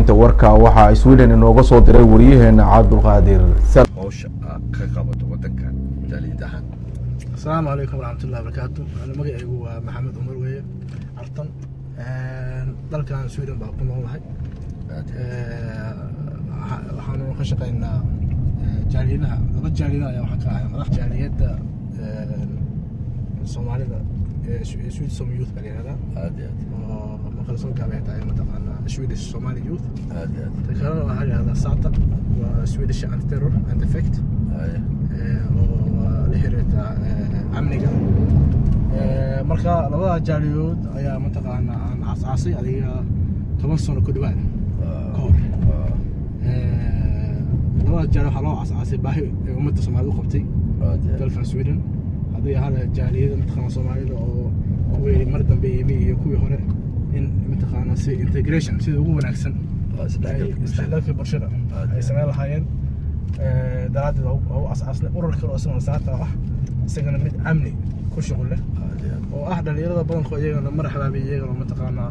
warbixinta warka waxaa sweden inooga soo diray wariyaheena cabdulqaadir howsha aad ka qabato wadankan jaaliyad ahaan asalaamu calaykum waraxmatullahi wabarakaatu Ani magacaygu waa maxamed cumar weeye artan dalkan sweden baa ku noolahay waxaanu ka shaqaynaa jaaliyadaha laba jaaliyada ayaa waxaan ka ahay madax jaaliyadda soomaalida ee swedish som youth baa la yihahdaa aad iyo oo marka lasoo gaabay tahay mataqaanaa swedish somali youth aad aad iyo aad ta kalena waxaa la yihahdaa sata waa swedish anti terror and effect Haya. oo la xiriirta amniga marka labada jaaliyood ayaa mataqaanaa aan asaasay adiga toban sano ku dhawaad ka hor labada jaali waxaa loo asaasay baahi ee ummadda soomaalida u qabtay aad iyo aad dalkan sweden haddii hada jaaliyada mataqaana soomaalida oo kuwii mar dambe yimi iyo kuwii hore in mataqaana si integration sida ugu wanaagsan Waa isdhexgalka bulshada. isdhexgalka bulshada ay sameyn lahaayeen daraaddeed waa u asaasnay urur kale oo isagana saata ah isagana mid amni ku shuqul leh aad iyo aad oo ah dhalinyarada badankood iyagana marxabaabi iyagana mataqaanaa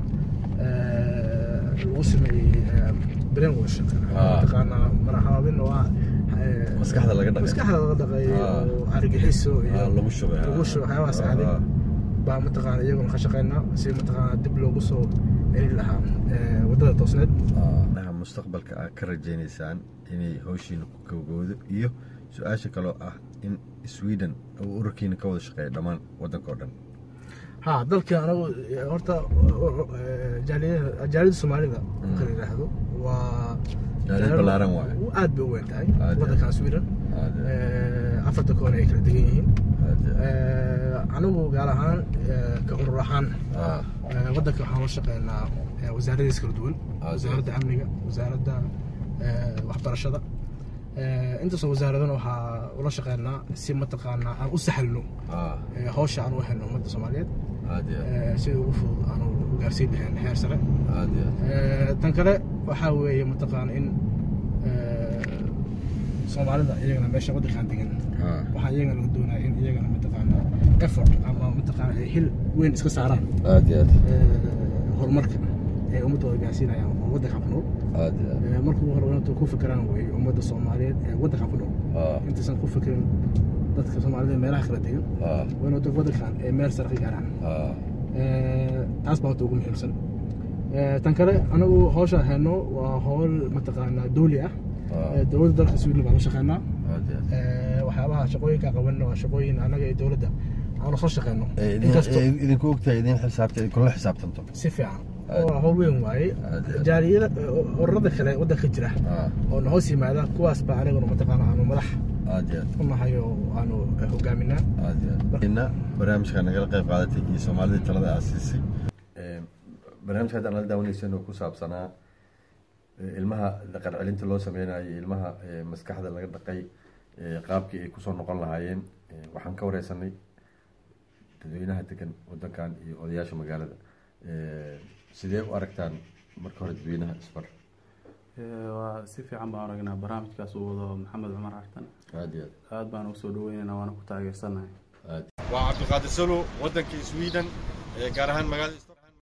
lagu sameeyey brainwash Ah. mataqaanaa marxabaabin oo ah Maskaxda laga dhaqay. maskaxda laga dhaqay Ah. oo argaxiso iyo Ah, lagu shubay, ah. lagu shubay waxyaabahaas Ah, aaday ah. baa mataqaana iyaguna ka shaqaynaa si mataqaana dib loogu soo celin lahaa eh, waddada toosneed Dhaha mustaqbalka aad ka rajaynaysaan inay howshiina ku gabagowdo iyo su-aasha kaloo ah in sweden uu ururkiina ka wada shaqeeya dhammaan wadanka oo dhan ha dalka anagu eh, horta eh, jaaliyada jaaliyada soomaalida kala yidhaahdo waa Jaaliyad ballaaran waaye. aad bay u weyn tahay Aad, waddankan sweden Aad iyo aad. Eh, afarta koon ay kala degan yihiin Aad iyo aad. Eh, anigu gaar ahaan eh, ka urur ahaan Ah, Eh, waddanka waxaan la shaqeynaa eh, wasaaradiis kala duwan Ah, wasaaradda amniga wasaaradda eh, waxbarashada Eh, intaasoo wasaaradana waxaa ula shaqeynaa si mataqaanaa aan u sahlno ah, eh, hawsha aan u helno ummadda soomaaliyeed aad iyo aad. eh, sida ugu fudud aan u gaarsiin lahayn heer sare Aad iyo aad. Eh, tan kale waxaa weeye mataqaana in eh, soomaalida iyagana meesha waddankan degan Ah, waxaa iyagana laga doonaya in iyagana mataqaana effort ama mataqaana ay xil weyn iska saaraan aad iyo aad. horumarka ay ummadooda gaarsiinayaan oo waddanka ku nool Aad iyo aad. Eh, marka ugu hore intuu ku fikiraan wey ummadda soomaaliyeed ee waddanka ku nool Ah, intaysan ku fikirin dadka soomaalida ee meelaha kala degan ah, waa in waddanka waddankan ay meel sare ka gaaraan ah. Eh, taas baa horta ugu muhiimsan Eh, tan kale anagu hawsha hayno waa hawl mataqaanaa dawli ah Ah. Eh, dowladda dalka sweden baan la shaqeynaa Aad iyo aad. Eh, waxyaabaha shaqooyinka qabanna waa shaqooyin anaga iyo dowladda aan soo shaqeyno Eh, idin- inkastoo eh, idinku ogtahay idin xisaabta idinkula xisaabtanto si fiican Aad. oo hawl weyn waaye Aad, aad. jaaliyada ururada kale waddanka jira Ah, oo na hoos yimaada kuwaas baa aniguna mataqaana aanu madax aad iyo aad. u nahay oo aanu eh, hogaaminaa aad iyo aad. ina barnaamijka nagala qayb qaadatay iyo soomaalida talada aad siisay Ee, barnaamijka hadda nala daawanaysan oo ku saabsanaa ee, ilmaha dhaqan celinta loo sameynayo ilmaha ee, maskaxda laga dhaqay ee, qaabkii ay kusoo noqon lahaayeen Ee, waxaan ka wareysanay dadweynaha degan wadankan iyo odayaasha magaalada Ee, sidee u aragtaan marka hore dadweynaha isbar Ee, waa si fiican baan aragnaa barnaamijkaas uu wado maxamed cumar artan aad iyo aad aad baan ugu soo dhaweynaynaa waana ku taageersanahay waa cabdiqaadir salo wadanka sweden gaar ahaan magaalada